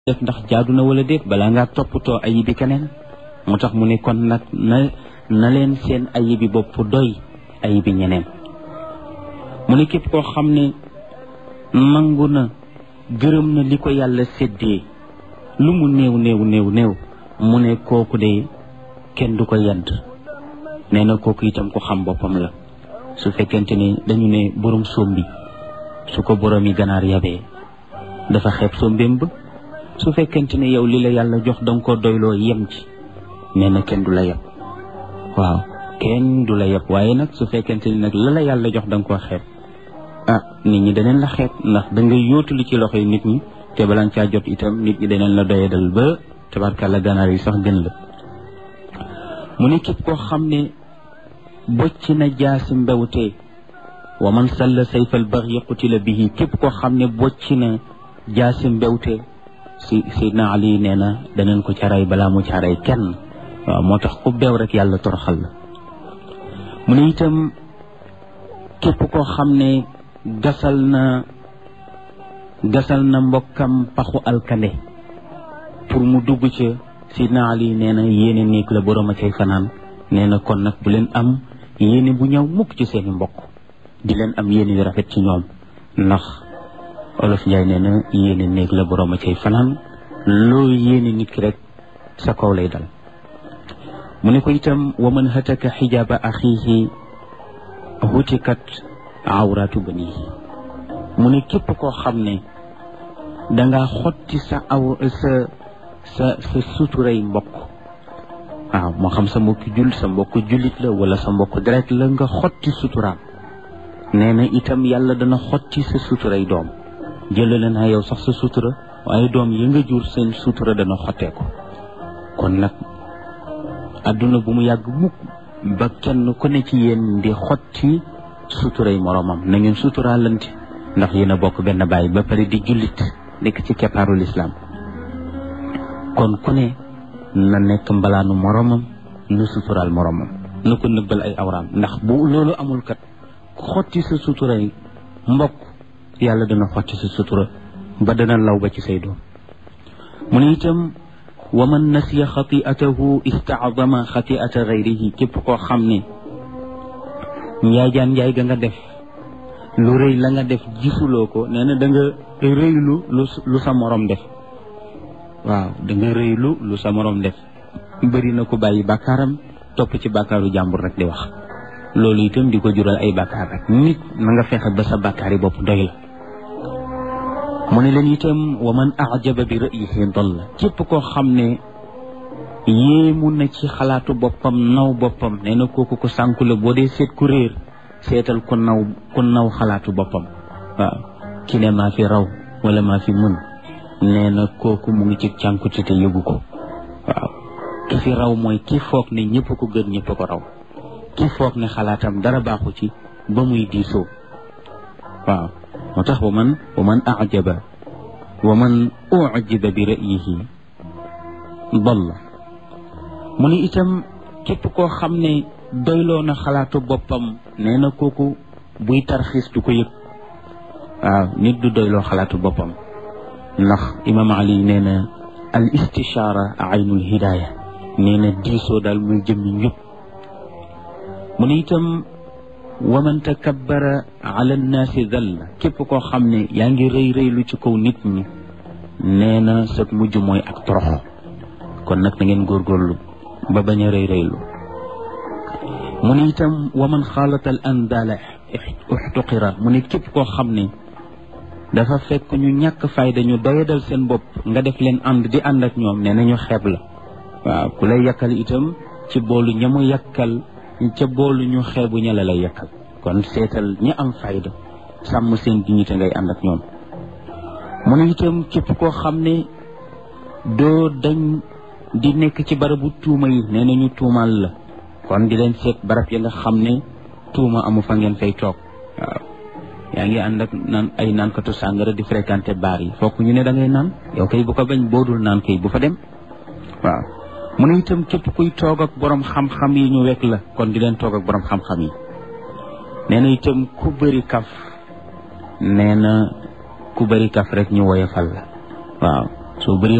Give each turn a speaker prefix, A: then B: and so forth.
A: def ndax jaadu na wala déet balaa ngaa toppatoo ayibi keneen moo tax mu ne kon nag na na leen seen ayibi bopp doy ayibi ñeneen mu ne képp koo xam ne nangu na gërëm na li ko yàlla séddee lu mu néew néew néew néew mu ne kooku de kenn du ko yedd nee na kooku itam ku xam boppam la su fekkente ni dañu ne borom sombi su ko borom yi ganaar yabee dafa xeeb sombeem ba su fekkente ne yow li la yàlla jox danga ko doyloo yem ci nee na kenn du la yeb waaw kenn du la yeb waaye nag su fekkente ni nag la la yàlla jox danga ko xeeb ah nit ñi daneen la xeeb ndax da nga yóotu li ci loxo yi nit ñi te balaa nga caa jot itam nit ñi daneen la doyadal ba tabarkàlla ganaar yi sax gën la mu ne képp koo xam ne bocc na jaasi mbewte wa man salla sayfal baxyi qutila bihi képp koo xam ne bocc na jaasi mbewte si Seydina Ali nee na danañ ko caray balaa mu caray kenn waaw moo tax ku beew rek yàlla toroxal la mu ne itam képp koo xam ne gasal na gasal na mbokkam paxu alkande pour mu dugg ca Seydina Ali nee na yéene néeg la borom a cay fanaan nee na kon nag bu leen am yéene bu ñëw mukk ci seeni mbokk di leen am yéene yu rafet ci ñoom ndax olof Njaay nee na yéene néeg la borom a cay fanaan loo yéene nit ki rek sa kaw lay dal mu ne ko itam wa man hataka xijaaba axiihi hutikat awraatu banihi mu ne képp koo xam ne danga xotti sa aw sa sa sa suturay mbokk waaw moo xam sa mbokku jul sa mbokku jullit la wala sa mbokku deret la nga xotti suturaam nee na itam yàlla dana xotti sa suturay doom jëlale naa yow sax sa sutura waaye doom yi nga jur seen sutura dana xottee ko kon nag adduna bu mu yàgg mukk ba kenn ku ne ci yéen di xotti suturay moromam na ngeen suturaalante ndax yéen a bokk benn baay ba pare di jullit nekk ci keppaaru lislaam kon ku ne na nekk mbalaanu moromam na suturaal moromam na ko nëbbal ay awraam ndax bu loolu amul kat xotti sa suturay mbokk yàlla dana xotti sa sutura ba dana law ba ci say doom mu ne itam wa man nasiya xatiatahu istaadama xatiata gayrihi képp koo xam ne njaajaan njaay ga nga def lu rëy la nga def gisuloo ko nee na da nga rëylu lu sa morom def waaw da nga rëylu lu sa morom def bëri na ko bàyyi bàkkaaram topp ci bàkkaaru jàmbur rek di wax loolu itam di ko jural ay bàkkaar rek nit na nga fexe ba sa bàkkaar yi bopp doy la mu ne leen itam wa man ajaba bi ra'yihi dalla képp koo xam ne yéemu na ci xalaatu boppam naw boppam nee na kooku ko sànku la boo dee seet ku réer seetal ku naw ku naw xalaatu boppam waaw ki ne maa fi raw wala maa fi mën nee na kooku mu ngi ci cànkute te yëgu ko waaw ki fi raw mooy ki foog ne ñëpp ko gën ñëpp ko raw ki foog ne xalaatam dara baaxu ci ba muy diisoo waaw moo tax wa man wa man ajaba wa man ujiba bi ra'yihi dalla mu ne itam képp koo xam ne doyloo na xalaatu boppam nee na kooku buy tarxiis du ko yëg waaw nit du doyloo xalaatu boppam ndax imam ali nee na al istishaara aynul hidaaya nee na diisoo daal muy jëmmi njub mu ne itam wa man takabbara ala nnaasi dalla képp koo xam ne yaa ngi rëy rëylu ci kaw nit ñi nee na sa mujj mooy ak toroxo kon nag na ngeen góorgóorlu ba bañ a rëy rëylu mu ne itam wa man xaalata al andaala uxtuqira mu ne képp koo xam ne dafa fekk ñu ñàkk fayda ñu doyadal seen bopp nga def leen ànd di ànd ak ñoom nee na ñu xeeb la waaw ku lay yàkkal itam ci boolu ña mu yàkkal ca boolu ñu xeebu ña la lay yàkkal kon seetal ñi am fayda sàmm seen dignité ngay ànd ak ñoom mu ne itam képp koo xam ne doo dañ di nekk ci barabu tuuma yi nee na ñu tuumaal la kon di leen seet barab ya nga xam ne tuuma amu fa ngeen fay toog waaw yaa ngi ànd ak naan ay naankatu sàngara di fréquenté baar yi fokk ñu ne da ngay naan yow kay bu ko bañ boodul naan kay bu fa dem waaw mu ne itam képp kuy toog ak borom xam-xam yi ñu wekk la kon di leen toog ak borom xam-xam yi nee na itam ku bëri kaf nee na ku bëri kaf rek ñu woyofal la waaw soo bëree